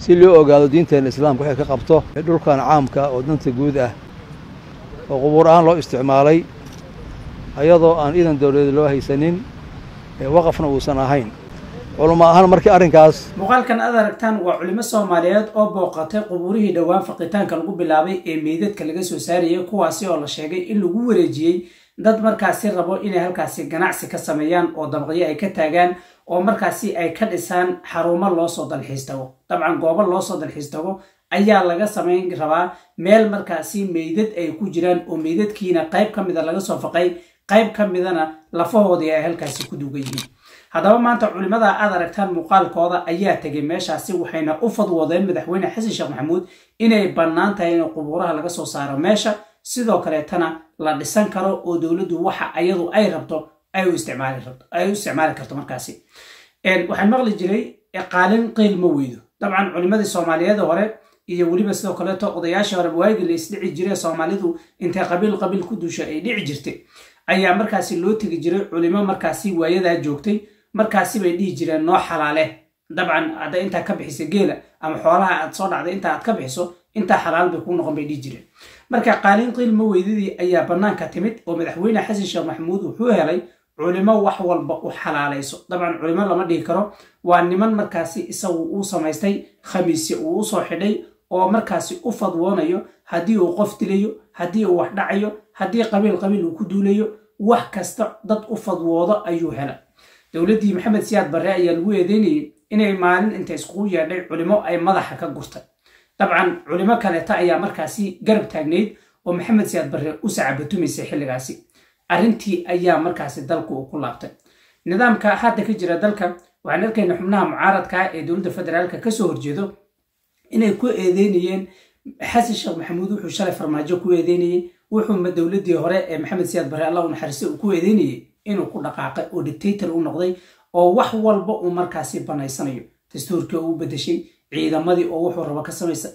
si loo ogaado diinteena islaamka waxay ka qabto dhulkan caamka oo danta guud ah oo qubuur ahaan loo isticmaalay ayadoo aan iidan dawladeed loo haysanin waqafna uusan ahayn culamo ahaan markii arrinkaas muuqaalkan aad aragtaan waa culimo soomaaliyeed oo booqatay qubuurihii dhowaan faqitaanka lagu bilaabay ee meydadka laga soo saarayay kuwaasi oo la sheegay in lagu wareejiyey dad markaasi rabo inay halkaasi ganacsi ka sameeyaan oo dabaqyo ay ka taagaan oo markaasi ay ka dhisaan xarumo loosoo dalxiis tago dabcan goobo loosoo dalxiis tago ayaa laga samayn rabaa meel markaasi meydad ay ku jiraan oo meydadkiina qayb ka mida laga soo faqay qayb ka midana lafahoodii ay halkaasi ku duugan yihiin haddaba maanta culimmada aad aragtaan muuqaalkooda ayaa tegay meeshaasi waxayna u fadwoodeen madaxweyne xasan sheekh maxamuud inay bannaan tahay in qubuuraha laga soo saaro meesha sidoo kaleetana la dhisan karo oo dowladdu waxa ayadu ay rabto ay u isticmaali karto markaasi waxaan maqli jiray qaalin qiil ma weydo dabcan culimmadii soomaaliyeed hore iyo weliba sidoo kaleeto odayaashii hore waagi la isdhici jiray soomaalidu intay qabiil qabiil ku duusha ay dhici jirtay ayaa markaasi loo tegi jiray culimo markaasi waayadaa joogtay markaasi bay dhihi jireen noo xalaale dabcan hadda intaa ka bixisa geela ama xoolaha aad soo dhacday inta aad ka bixiso intaa xalaal bay kuu noqon bay dhihi jireen marka qaaliin qiilma weydadii ayaa bannaanka timid oo madaxweyne xasan sheekh maxamuud wuxuu helay culimo wax walba u xalaalayso dabcan culimo lama dhihi karo waa niman markaasi isagu uu samaystay khamiisye uu usoo xidhay oo markaasi u fadwoonayo haddii uu qof dilayo haddii uu wax dhacayo haddii qabiil qabiil uu ku duulayo wax kasta dad u fadwoodo ayuu hela dowladdii maxamed siyaad barre ayaa lagu eedeynayay inay maalin inta iskugu yeedhay culimo ay madaxa ka gurtay dabcan culimo kaleeta ayaa markaasi garab taagnayd oo maxamed siyaad barre u sacabatumaysay xilligaasi arrintii ayaa markaasi dalku uu ku laabtay nidaamka hadda ka jira dalka waxaan arkayna xubnaha mucaaradka ee dowladda federaalka kasoo horjeedo inay ku eedeynayeen xasan sheekh maxamuud wuxuu shalay farmaajo ku eedeynayey wuxuu dowladdii hore ee maxamed siyaad barre allah u naxariiste uu ku eedeynayey inuu ku dhaqaaqay oo dictator u noqday oo wax walba uu markaasi banaysanayo dastuurkii oo u bedeshay ciidamadii oo wuxuu rabo ka samaysa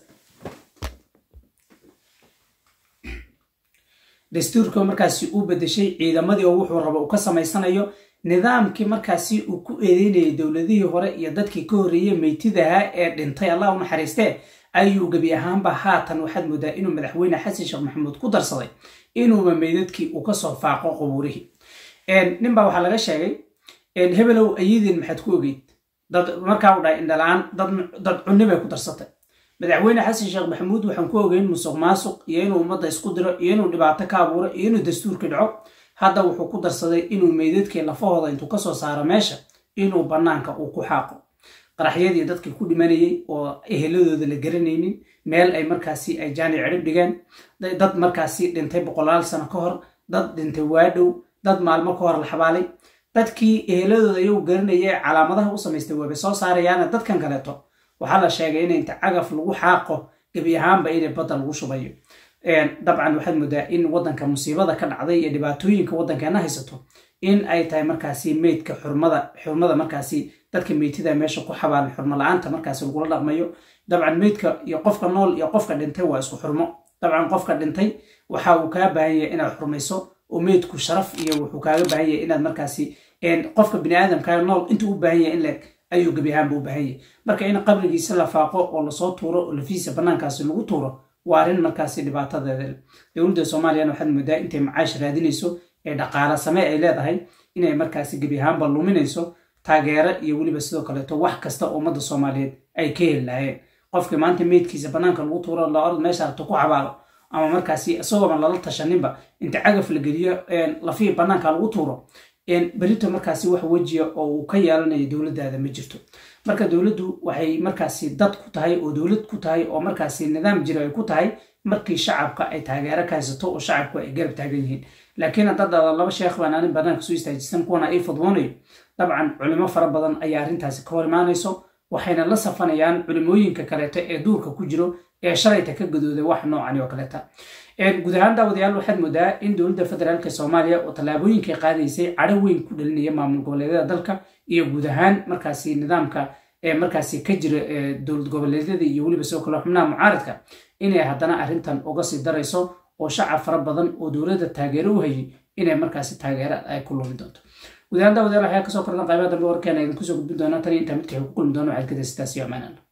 dastuurkii oo markaasi uu bedeshay ciidamadii oo wuxuu rabo uu ka samaysanayo nidaamkii markaasi uu ku eedeynayay dowladihii hore iyo dadkii ka horreeyey meytidaha ee dhintay allah u naxariistee ayuu gebi ahaanba haatan waxaad moodaa inuu madaxweyne xasan sheekh maxamuud ku darsaday inuuba meydadkii uu kasoo faaqo qubuurihii ninbaa waxaa laga sheegay hebelow ayadiin maxaad ku ogeyd dad markaa u dhahay indhalaan dad cunni bay ku darsatay madaxweyne xasan sheekh maxamuud waxaan ku ogeyn musuq maasuq iyo inuu ummadda isku diro iyo inuu dhibaato ka abuuro iyo inuu dastuurkii dhaco hadda wuxuu ku darsaday inuu meydadkii lafahooda intuu kasoo saaro meesha inuu bannaanka uu ku xaaqo qaraxyadii dadkii ku dhimanayey oo eheladooda la garanaynin meel ay markaasi ay jaani cirib dhigeen dad markaasi dhintay boqolaal sano ka hor dad dhintay waadhow dad maalmo ka hor la xabaalay dadkii eheladooda iyagu garanayay calaamadaha u samaystay waabay soo saarayaana dadkan kaleeto waxaa la sheegay in inta cagaf lagu xaaqo gebi ahaanba inay badda lagu shubayo dabcan waxaad moodaa in waddanka musiibada ka dhacday iyo dhibaatooyinka waddankeena haysato in ay tahay markaasi meydka xurmada xurmada markaasi dadka meytida meesha ku xabaalan xurmo la-aanta markaasi lagula dhaqmayo dabcan meydka iyo qofka nool iyo qofka dhintay waa isku xurmo dabcan qofka dhintay waxa uu kaa baahan yahay inaad xurmayso oo meydku sharaf iyo wuxuu kaaga baahan yahay inaad markaasi qofka biniaadamkaa nool intuu u baahan yahay in leeg ayuu gebi ahaanba u baahan yahay marka in qabrigiisa la faaqo oo lasoo tuuro oo lafiisa bannaankaasi lagu tuuro waa arrin markaasi dhibaatadeeda dowladda soomaaliyana waxaad moodaa intay macaash raadinayso ee dhaqaala same ay leedahay inay markaasi gebi ahaanba luminayso taageero iyo weliba sidoo kaleeto wax kasta oo ummadda soomaaliyeed ay ka heli lahaayeen qofkii maanta meydkiisa bannaanka lagu tuuro laorad meesha rabto ku xabaalo ama markaasi isagooba lala tashaninba inta cagaf la geliyo lafihii bannaanka lagu tuuro berito markaasi wax wejiya oo uu ka yeelanayo dowladdaada ma jirto marka dowladdu waxay markaasi dad ku tahay oo dowlad ku tahay oo markaasi nidaam jira ay ku tahay markii shacabka ay taageero ka haysato oo shacabku ay garab taagan yihiin laakiin haddaad dhada laba sheekh baan anin bannaanka soo istaajisan kuwana ay fadwoonayo dabcan culimo fara badan ayaa arrintaasi ka hor imaanayso waxayna la safanayaan culimooyinka kaleeto ee duurka ku jiro ee shalayta ka gadooday wax noocani oo kaleeta guud ahaan daawadayaal waxaad moodaa in dowladda federaalka soomaaliya oo tallaabooyinkay qaadaysay cadho weyn ku dhalinaya maamul goboleedyada dalka iyo guud ahaan markaasi nidaamka ee markaasi ka jira dowlad goboleedyada iyo weliba sidoo kale xubnaha mucaaradka inay haddana arrintan uga sii darayso oo shacab fara badan oo dowladda taageero u hayay inay markaasi taageero ay ku lumi doonto guud ahaan daawadayaal waxaa kasoo kordhan qaybaha dambe warkeena idinku soo gudbin doona tan iyo intaa midkii ku kulmi doono waxaad kada sidaas iyo amaanala